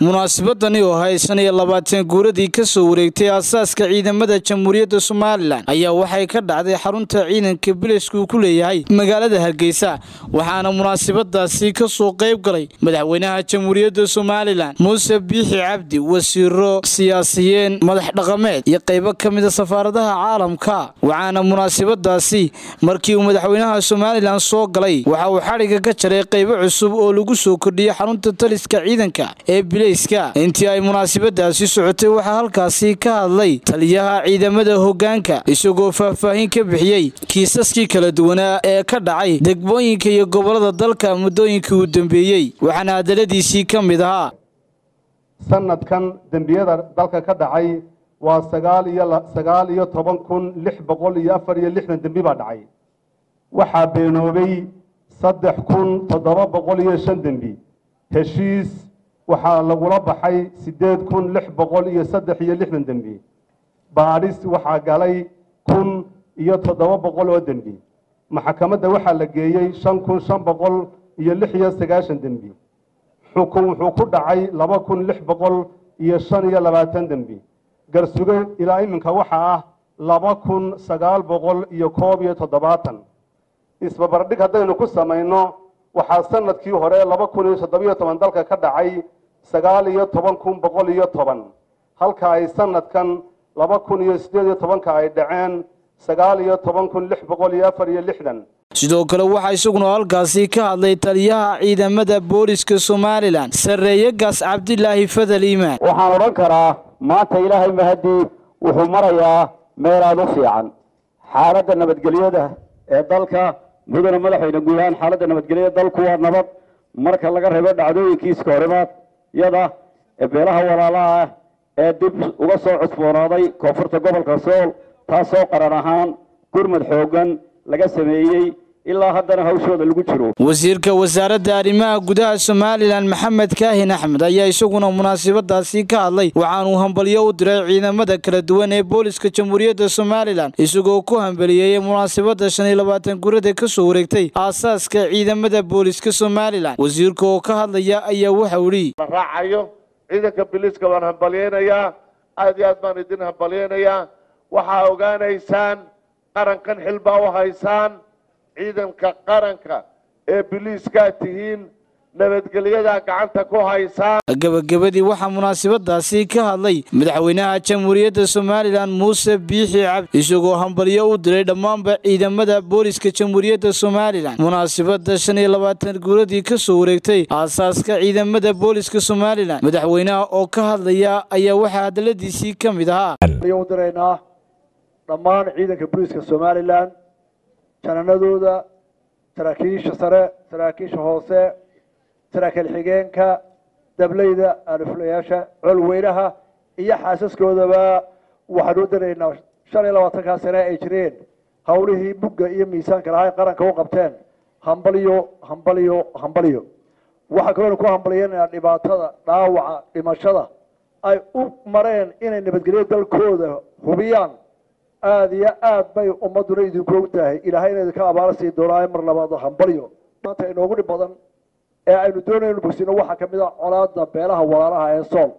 munaasabadani oo ahayd shan iyo labaatan guuradii ka soo wareegtay aasaaska ciidamada jamhuuriyadda somalilan ayaa waxay ka dhacday xarunta ciidanka bilayska uu ku leeyahay magaalada hargeysa waxaana munaasabadaasi ka soo qayb galay madaxweynaha jamhuuriyadda somalilan muuse biixi cabdi wasiiro siyaasiyeen madax dhaqameed iyo qaybo ka mida safaaradaha caalamka waxaana munaasabadaasi markii uu madaxweynaha somalilan soo galay waxa uu xadhigga ka jaray qaybo cusub oo lagu soo kordhiyey xarunta taliska ciidanka ee bilayska intii ay munaasabadaasi socotay waxaa halkaasi ka hadlay taliyaha ciidamada hoggaanka isagoo faahfaahin ka bixiyey kiisaskii kala duwanaa ee ka dhacay degmooyinka iyo gobollada dalka muddooyinkii uu dambeeyey waxaana hadaladiisii ka mid ahaa sanadkan dembiyada dalka ka dhacay waa sagaal iyo sagaal iyo toban kun lix boqol iyo afar iyo lixdan dembi baa dhacay waxaa beenoobay saddex kun toddoba boqol iyo shan dembi heshiis waxaa lagula baxay siddeed kun lix boqol iyo saddex iyo lixdan dembi baadhis waxaa galay kun iyo toddoba boqol oo dembi maxkamadda waxaa la geeyey shan kun shan boqol iyo lix iyo sagaashan dembi xukun wuxuu ku dhacay laba kun lix boqol iyo shan iyo labaatan dembi garsuge ilaa iminka waxaa ah laba kun sagaal boqol iyo koob iyo toddobaatan isbabardhig haddaynu ku samayno waxaa sanadkii hore laba kun iyo toddobiyo toban dalka ka dhacay sagaal iyo toban kun boqol iyo toban halka ay sanadkan laba kun iyo siddeed iyo tobanka ay dhaceen sagaal iyo toban kun lix boqol iyo afar iyo lixdan sidoo kale waxaa isaguna halkaasi ka hadlay taliyaha ciidamada booliska somalilan sarreeye gaas cabdilaahi fadal iimaan waxaan odhan karaa maanta ilaahay mahadii wuxuu marayaa meel aada u fiican xaaladda nabadgelyada ee dalka mudana madaxweyne guud ahaan xaaladda nabadgelyada dalku waa nabad marka laga reebo dhacdooyinkiiska horimaad yada ee beelaha walaalaha ah ee dib uga soo cusboonaaday koonfurta gobolka sool taasoo qaran ahaan gurmad xooggan laga sameeyey ilaa haddana hawshooda lagu jiro wasiirka wasaaradda arrimaha gudaha somalilan maxamed kaahin axmed ayaa isaguna munaasabadaasi ka hadlay waxaanuu hambalyo u diray ciidamada kala duwan ee booliska jamhuuriyadda somalilan isagoo ku hambaliyeeyey munaasabada shan iyo labaatan gurada ka soo wareegtay aasaaska ciidamada booliska somalilan wasiirka oo ka hadlaya ayaa waxau idhi la raacayo ciidanka biliiska waan hambalyeynayaa aad iyo aad baan idin hambalyeynayaa waxaa ogaanaysaan qarankan xilbaa u haysaan ciidanka qaranka ee biliiskaa tihiin nabadgelyadaa gacanta ku haysaan gabagabadii waxaa munaasabadaasi ka hadlay madaxweynaha jamhuuriyadda somalilan muuse biixi cabdi isagoo hambalyo u diray dhammaanba ciidamada booliska jamhuuriyadda somalilan munaasabada shan iyo labaatan guuradii ka soo wareegtay aasaaska ciidamada booliska somalilan madaxweynaha oo ka hadlaya ayaa waxaa hadaladiisii ka mid ahaa u diraynaa dhammaan ciidanka booliiska somalilan jananadooda saraakiisha sare saraakiisha hoose saraakiil xigeenka dableyda alifulayaasha colweynaha iyo xaasaskoodaba waxaan u diraynaa shan iyo labaatankaa sane ay jireen howlihii bugga iyo miisaanka lahaa qaranka u qabteen hambalyo hambalyo hambalyo waxaa kaloona ku hambalyeynaa dhibaatada dhaawaca dhimashada ay u mareen inay nabadgelyo dalkooda hubiyaan aada iyo aad bay ummaduna idinku og tahay ilaahayna idinka abaala sii doonaayo mar labaad hambalyo maanta inoogu dhib badan ee aynu doonaynu bogsino waxaa kamid a colaada beelaha walaalaha ee sool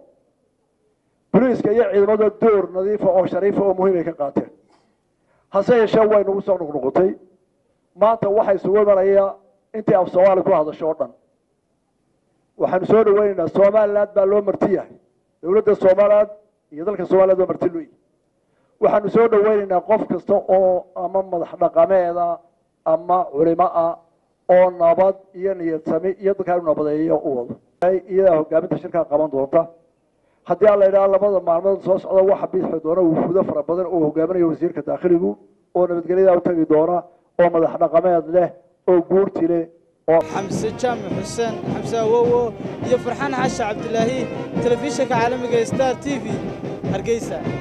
boliiska iyo ciidamada door nadiifa oo shariifa oo muhiim ay ka qaateen hase yeeshee way nagu soo noqnoqotay maanta waxay isugu imanaya intii af soomaali ku hadasho oo dhan waxaanu soo dhaweynaynaa somaliland baa loo marti yahay dowladda somaliland iyo dalka somaliland baa marti looyi waxaanu soo dhaweynaynaa qof kasta oo ama madax dhaqameeda ama culimo ah oo nabad iyo niyad sami iyo dadkaa inu nabadeeyo u wado iyadaa hogaaminta shirkaa qaban doonta haddii aan la idhaha labada maalmood soo socda waxa bixi doona wufuudo fara badan oo hogaaminayo wasiirka daakhiligu oo nabadgelyadaa u tagi doona oo madax dhaqameed leh oo guurti leh xamse jaamac xuseen xamse awowo iyo farxaan xasha cabdilaahi telefishinka caalamiga star t v hargeysa